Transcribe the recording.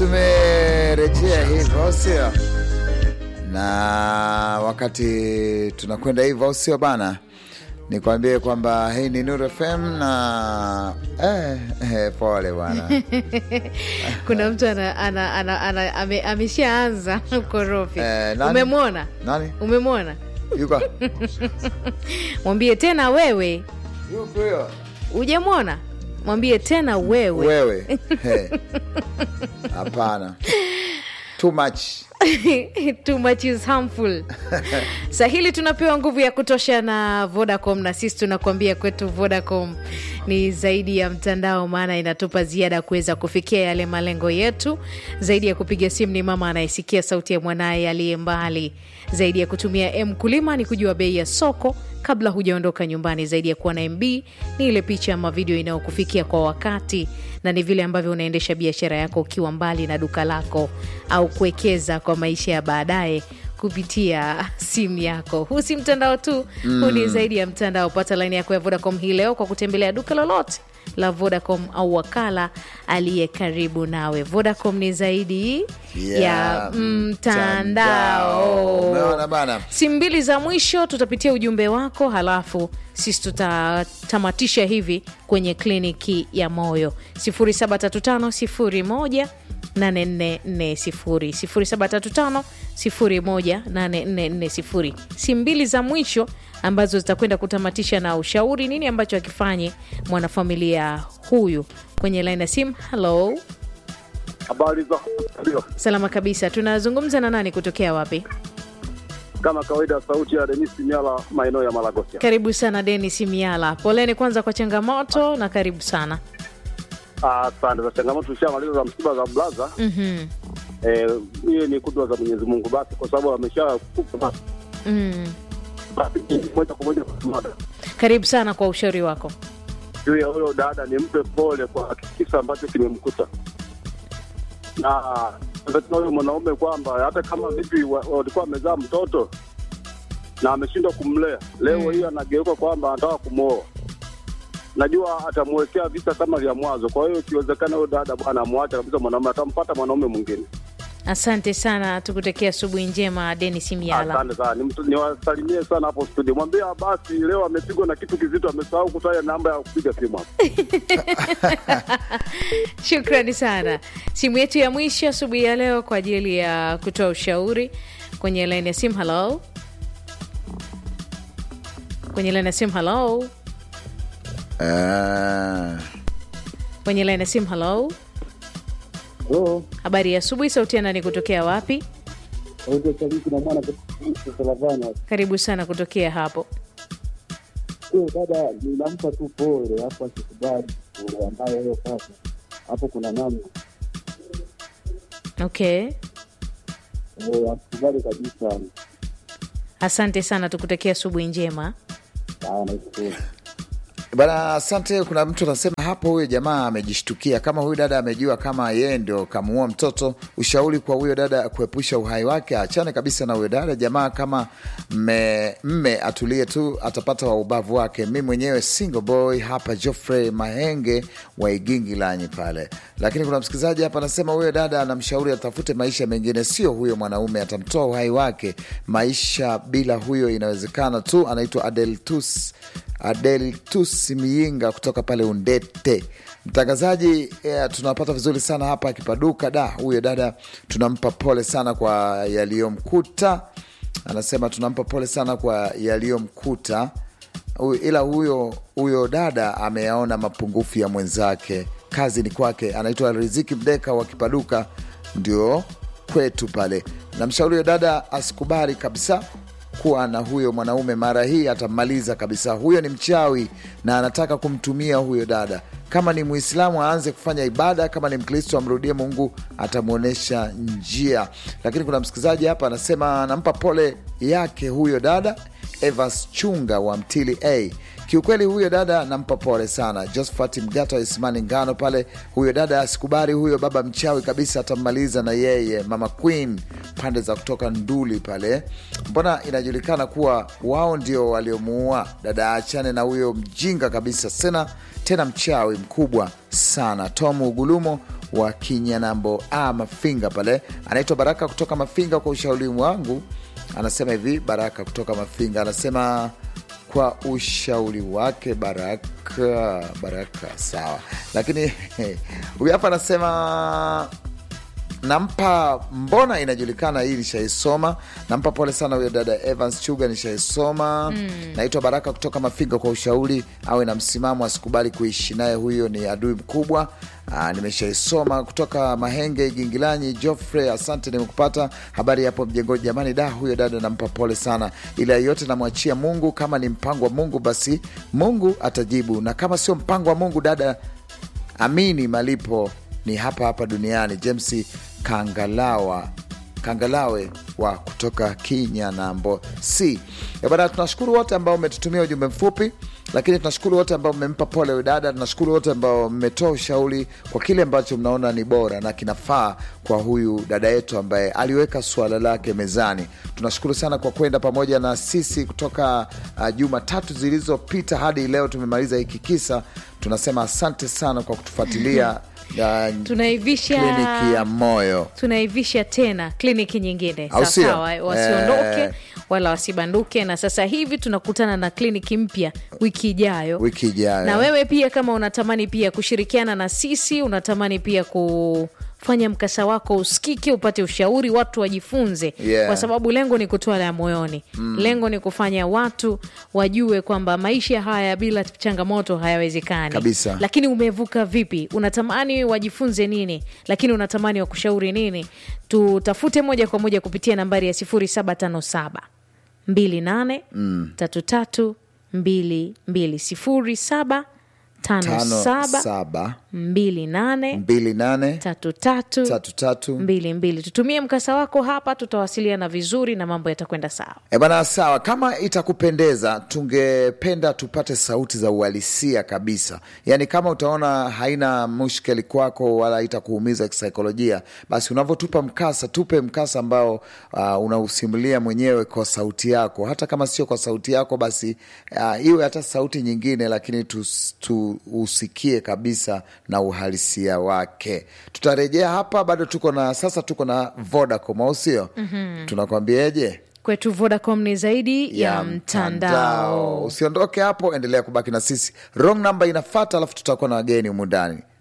tumerejea hivyo sio? Na wakati tunakwenda hivyo sio bana, nikwambie kwamba hii ni Nuru FM na eh, eh, pole bwana kuna mtu ana, ana, ana, ana, ame, ameshaanza ukorofi Eh, nani? umemwona nani umemwona yuko mwambie tena wewe yuko huyo ujamwona mwambie tena wewe wewe Eh. hapana too much too much is harmful sahili tunapewa nguvu ya kutosha na vodacom na sisi tunakuambia kwetu vodacom ni zaidi ya mtandao maana inatupa ziada kuweza kufikia yale malengo yetu zaidi ya kupiga simu ni mama anayesikia sauti ya mwanaye aliye mbali zaidi ya kutumia m kulima ni kujua bei ya soko kabla hujaondoka nyumbani zaidi ya kuwa na mb ni ile picha ama video inayokufikia kwa wakati na ni vile ambavyo unaendesha biashara yako ukiwa mbali na duka lako au kuwekeza kwa maisha ya baadaye kupitia simu yako huu si mtandao tu huu ni zaidi ya mtandao pata laini yako ya vodacom hii leo kwa kutembelea duka lolote la vodacom au wakala aliye karibu nawe vodacom ni zaidi Ya ya mtandao Umeona bana simu mbili za mwisho tutapitia ujumbe wako halafu sisi tutatamatisha hivi kwenye kliniki ya moyo 735 8440 735 simu mbili za mwisho ambazo zitakwenda kutamatisha na ushauri nini ambacho akifanye mwanafamilia huyu kwenye laini ya simu halo Habari za ndio, salama kabisa tunazungumza na nani kutokea wapi kama kawaida, sauti ya Denis Nyala, maeneo ya Malagosia. Karibu sana Denis Miala, poleni kwanza kwa changamoto na karibu sana. Ah, Asante za changamoto, tushamaliza za msiba za blaza. Mhm. Eh, hiyo ni kudwa za Mwenyezi Mungu, basi kwa sababu amesha kufa, basi Mm. basi moja kwa moja kwa mada Karibu sana kwa ushauri wako. juu ya huyo dada, ni mpe pole kwa kisa ambacho kimemkuta, na tuna huyo mwanaume kwamba hata kama vipi wa- walikuwa wamezaa mtoto na ameshindwa kumlea, leo Mm. hii anageuka kwamba anataka kumwoa. Najua atamwekea visa kama vya mwanzo. Kwa hiyo ikiwezekana, huyo dada bwana amwache kabisa mwanaume, atampata mwanaume mwingine. Asante sana, tukutakia asubuhi njema Denis Miala. Asante sana, Ni mtu- niwasalimie sana hapo studio, mwambie basi leo amepigwa na kitu kizito, amesahau kutaja namba ya kupiga simu hapo. Shukrani sana. Simu yetu ya mwisho asubuhi ya leo kwa ajili ya kutoa ushauri kwenye laini ya simu. Halo, kwenye laini ya simu. Halo, Ah, kwenye laini ya simu. Halo, Halo, habari ya asubuhi. Sauti ya nani kutokea wapi? sauti Sadiki na mwana Salavana. Karibu sana kutokea hapo. Huyo dada ninampa tu pole, hapo asikubali pole ambayo hiyo sasa hapo kuna namna Okay, Eh, asikubali kabisa. asante sana, tukutakia asubuhi njema. Ah, nashukuru. bana, asante. Kuna mtu anasema hapo, huyo jamaa amejishtukia. Kama huyu dada amejua kama yeye ndio kamuua mtoto, ushauri kwa huyo dada kuepusha uhai wake, achane kabisa na huyo dada. Jamaa kama mme, mme atulie tu, atapata wa ubavu wake. Mi mwenyewe single boy hapa, Geoffrey Mahenge wa Igingi Lanyi pale. Lakini kuna msikilizaji hapa anasema huyo dada anamshauri atafute maisha mengine, sio huyo mwanaume, atamtoa uhai wake. Maisha bila huyo inawezekana tu. Anaitwa Adeltus Adeltus Miinga kutoka pale Undete. Mtangazaji eh, tunapata vizuri sana hapa akipaduka. Da, huyo dada tunampa pole sana kwa yaliyomkuta. Anasema tunampa pole sana kwa yaliyomkuta Huyu- ila huyo huyo dada ameyaona mapungufu ya mwenzake. Kazi ni kwake. Anaitwa Riziki Mdeka wa Kipaduka, ndio kwetu pale. Namshauri huyo dada asikubali kabisa kuwa na huyo mwanaume. Mara hii atammaliza kabisa. Huyo ni mchawi na anataka kumtumia huyo dada. Kama ni Muislamu aanze kufanya ibada, kama ni Mkristo amrudie Mungu, atamwonyesha njia. Lakini kuna msikilizaji hapa anasema anampa pole yake huyo dada Evas Chunga wa Mtili A. Kiukweli huyo dada nampa pole sana. Josephat Mgata wa Ismani Ngano pale, huyo dada asikubali, huyo baba mchawi kabisa, atammaliza na yeye. Mama Queen pande za kutoka Nduli pale, mbona inajulikana kuwa wao ndio waliomuua dada. Achane na huyo mjinga kabisa, sena tena mchawi mkubwa sana. Tom Ugulumo wa Kinyanambo a Mafinga pale, anaitwa Baraka kutoka Mafinga. Kwa ushauri wangu, anasema hivi, Baraka kutoka Mafinga anasema kwa ushauri wake Baraka, Baraka sawa, lakini huyu hapa anasema nampa mbona inajulikana hii nishaisoma nampa pole sana huyo dada evans chuga nishaisoma mm. naitwa baraka kutoka mafinga kwa ushauri awe na msimamo asikubali kuishi naye huyo ni adui mkubwa Aa, nimeshaisoma kutoka mahenge gingilanyi joffrey asante nimekupata habari yapo mjengoni jamani da huyo dada nampa pole sana ila yote namwachia mungu kama ni mpango wa mungu basi mungu atajibu na kama sio mpango wa mungu dada amini malipo ni hapa hapa duniani james kangalawa kangalawe wa kutoka kinyanambo c bana tunashukuru wote ambao umetutumia ujumbe mfupi lakini tunashukuru wote ambao mmempa pole huyu dada tunashukuru wote ambao mmetoa ushauri kwa kile ambacho mnaona ni bora na kinafaa kwa huyu dada yetu ambaye aliweka suala lake mezani tunashukuru sana kwa kwenda pamoja na sisi kutoka uh, juma tatu zilizopita hadi leo tumemaliza hiki kisa tunasema asante sana kwa kutufuatilia uh, tunaivisha kliniki ya moyo tunaivisha tena kliniki nyingine Au sio? sawasawa wasiondoke Eh. wala wasibanduke na sasa hivi tunakutana na kliniki mpya wiki ijayo wiki ijayo na wewe pia kama unatamani pia kushirikiana na sisi unatamani pia kufanya mkasa wako usikike upate ushauri watu wajifunze Yeah. kwa sababu lengo ni kutoa la moyoni mm. lengo ni kufanya watu wajue kwamba maisha haya bila changamoto hayawezekani Kabisa. lakini umevuka vipi unatamani wajifunze nini lakini unatamani wakushauri nini tutafute moja kwa moja kupitia nambari ya 757 28 33 22 07 tano 57 saba 28 mbili nane 33 tatu tatu mbili mbili tutumie mkasa wako hapa tutawasiliana vizuri na mambo yatakwenda sawa E bana, sawa. Kama itakupendeza, tungependa tupate sauti za uhalisia kabisa. Yaani, kama utaona haina mushkeli kwako wala itakuumiza kisaikolojia, basi unavyotupa mkasa, tupe mkasa ambao uh, unausimulia mwenyewe kwa sauti yako. Hata kama sio kwa sauti yako, basi uh, iwe hata sauti nyingine, lakini tus- tuusikie kabisa na uhalisia wake. Tutarejea hapa, bado tuko na sasa, tuko na Vodacom, au sio? mm-hmm. Tunakwambiaje? kwetu vodacom ni zaidi ya, mtandao Usiondoke hapo, endelea kubaki na sisi. Wrong number inafata, alafu tutakuwa na wageni humu ndani.